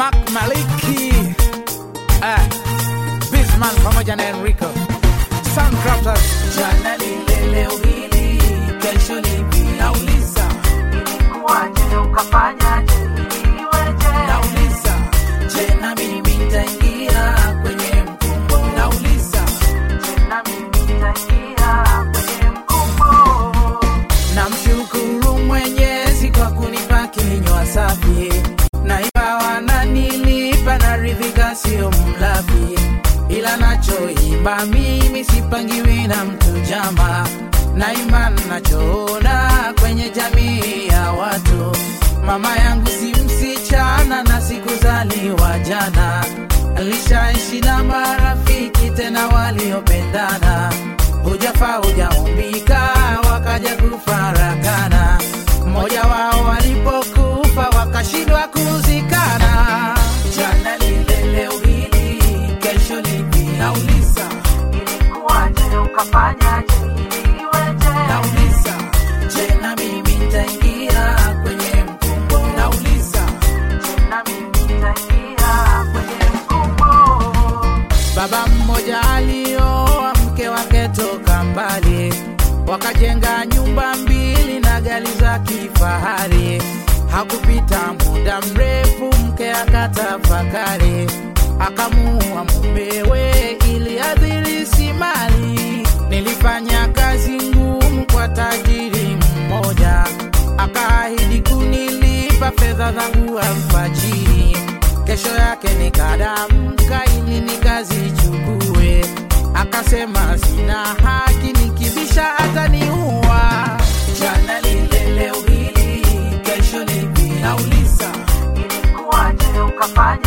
Mark Maliki, eh, Bisman pamoja na Enrico Soundcrafters. Jana lile leo hili, kesho lipi? Nauliza, Ilikuwaje ukafanyaje ili iweje? nauliza, je, na mimi nitaingia kwenye mkumbo? Nauliza, Na mimi nitaingia kwenye mkumbo. namshukuru Mwenyezi kwa kunipa kinywa safi, na ingawa nanilipa naridhika, sio mlafi, ila nachoimba mimi sipangiwi na mtu jama, naimba nachoona kwenye jamii ya watu. Mama yangu si msichana na sikuzaliwa jana, alishaishi na marafiki tena waliopendana, hujafa hujaumbika, wakaja kufarakana. Mmoja wao walipokufa wakashindwa kuzikana. Jana lile leo hili, kesho lipi? Nauliza, Ilikuwaje ukafanyaje ili iweje? nauliza, je, na mimi nitaingia kwenye mkumbo? Nauliza, Na mimi nitaingia kwenye mkumbo. Baba mmoja alioa mke wake toka mbali, wakajenga nyumba mbili na gari za kifahari. Hakupita muda mrefu, mke akatafakari, akamuua mumewe ili adhirisi mali. Nilifanya kazi ngumu kwa tajiri mmoja, akaahidi kunilipa fedha zangu alfajiri. Kesho yake nikadamka ili nikazichukue, akasema sina haki, nikibisha ataniua. Jana lile leo hili, kesho lipi? Nauliza, Ilikuwaje ukafanya